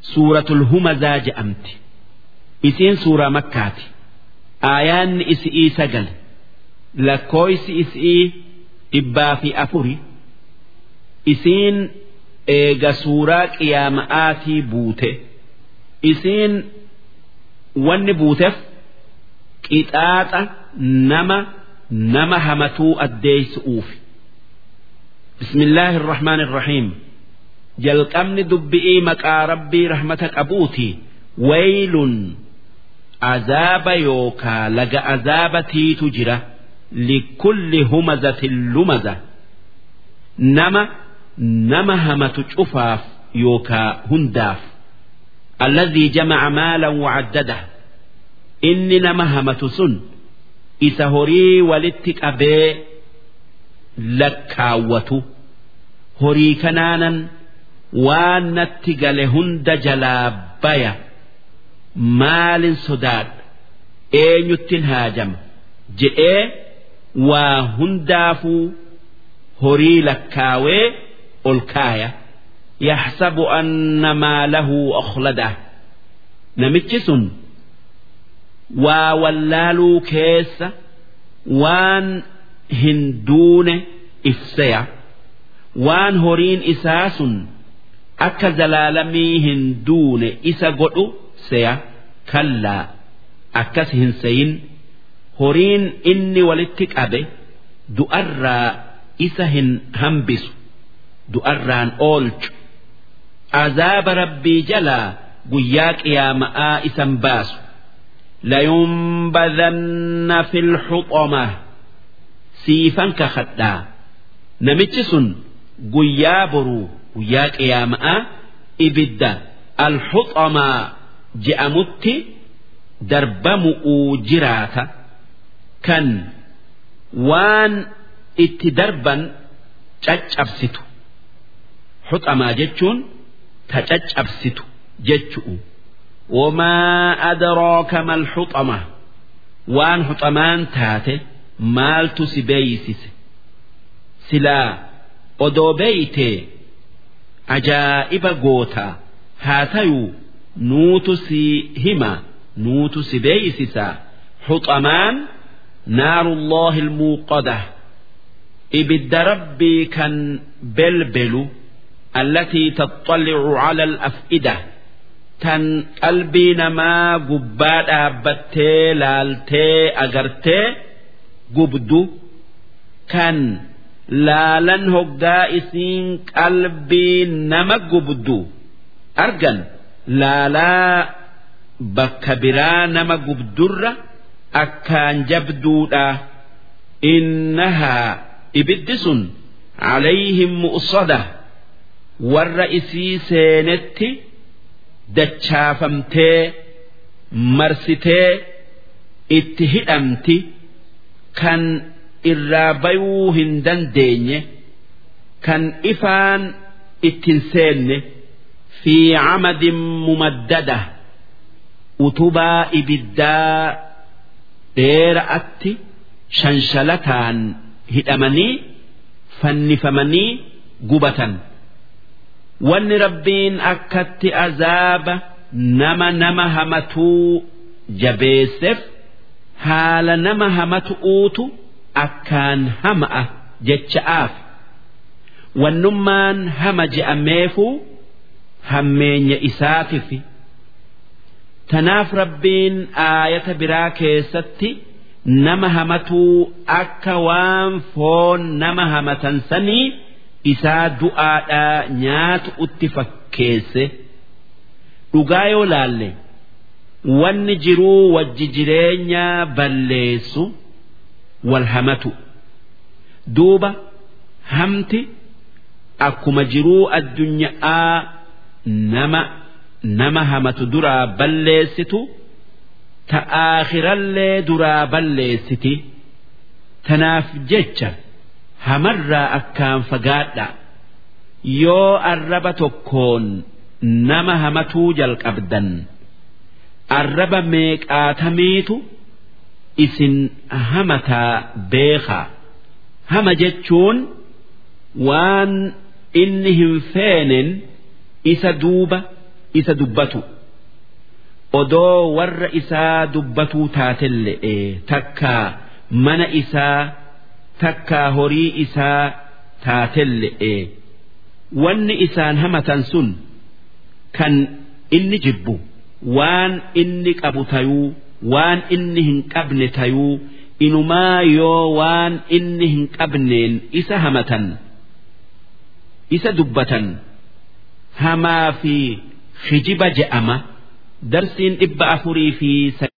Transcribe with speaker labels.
Speaker 1: suuratul humazaa je'amti isiin suuraa makkaati aayaanni isi'ii sagal lakkooysi isi'ii dhibbaa fi afuri isiin eega suuraa qiyaama'aatii buute isiin wanni buuteef qixaaxa nama nama hamatuu addeeysu'uufi bismillaahi irrahmaan irrahiim jalqabni dubbi'ii maqaa rabbii rahmata qabuuti waylun azaaba yookaa laga azaabatiitu jira likulli humazatin lumaza nama nama hamatu cufaaf yookaa hundaaf alladhii jamaca maalan wacaddada inni nama hamatu sun isa horii walitti qabee lakkaawwatu horii kanaanan waan natti gale hunda jalaa baya maalin sodaadha eenyuttin haajama jedhee waa hundaafuu horii lakkaawee ol kaaya yaxsabu anna maalahu akhlada namichi sun waa wallaaluu keessa waan hin duune ifseya waan horiin isaa sun akka zalaalamii hin duune isa godhu seya kallaa akkas hin seyin horiin inni walitti qabe du'arraa isa hin hambisu du'arraan oolchu azaaba rabbii jalaa guyyaa qiyaama'aa isan baasu layunbadanna fil xuxoma siifan kakadhaa namichi sun guyyaa boruu guyyaa qiyaama'aa ibidda alhuxomaa je'amutti darbamu'uu jiraata kan waan itti darban caccabsitu huxamaa jechuun ta caccabsitu jechu'u wamaa adraaka mal huxama waan huxamaan taate maaltu si beeysise silaa odoo beeytee ajaa'iba gootaa haa tayuu nuutu si hima nuutu si beeysisaa huxamaan naarullaahi ilmuuqada ibidda rabbii kan belbelu allatii taxxallicu cala alaf'ida tan qalbii namaa gubbaa dhaabbattee laaltee agartee gubdu kan laalan hoggaa isiin qalbii nama gubdu argan laalaa bakka biraa nama gubdurra akkaan jabduudha innahaa ibiddi sun calayhim mu'sada warra isii seenetti dachaafamtee marsitee itti hidhamti kan irraa bayuu hin dandeenye kan ifaan ittin seenne fi camadin mumaddada utubaa ibiddaa dheera'atti shanshalataan hidhamanii fannifamanii gubatan wanni rabbiin akkatti azaaba nama nama hamatuu jabeesseef haala nama hamatu'uutu akkaan hama'a jecha'aaf wannummaan hama je'ameefuu hammeenya isaatifi tanaaf rabbiin aayata biraa keessatti nama hamatuu akka waan foon nama hamatan sanii isaa du'aadhaa nyaatu utti fakkeesse dhugaa yoo laalle wanni jiruu wajji jireenyaa balleessu wal hamatu duuba hamti akkuma jiruu addunyaa nama nama hamatu duraa balleessitu ta aakhirallee duraa balleessiti tanaaf jecha hamarraa akkaan fagaadha yoo arraba tokkoon nama hamatuu jalqabdan arraba meeqaatamiitu isin hamataa beekaa hama jechuun waan inni hin feenen isa duuba isa dubbatu odoo warra isaa dubbatuu taatelle'e takkaa mana isaa takkaa horii isaa taatelle'e wanni isaan hamatan sun kan inni jibbu waan inni qabu tayuu waan inni hin qabne tayuu inumaa yoo waan inni hin qabneen isa hamatan isa dubbatan hamaa fi hijiba je'ama darsiin dhibba afurii fi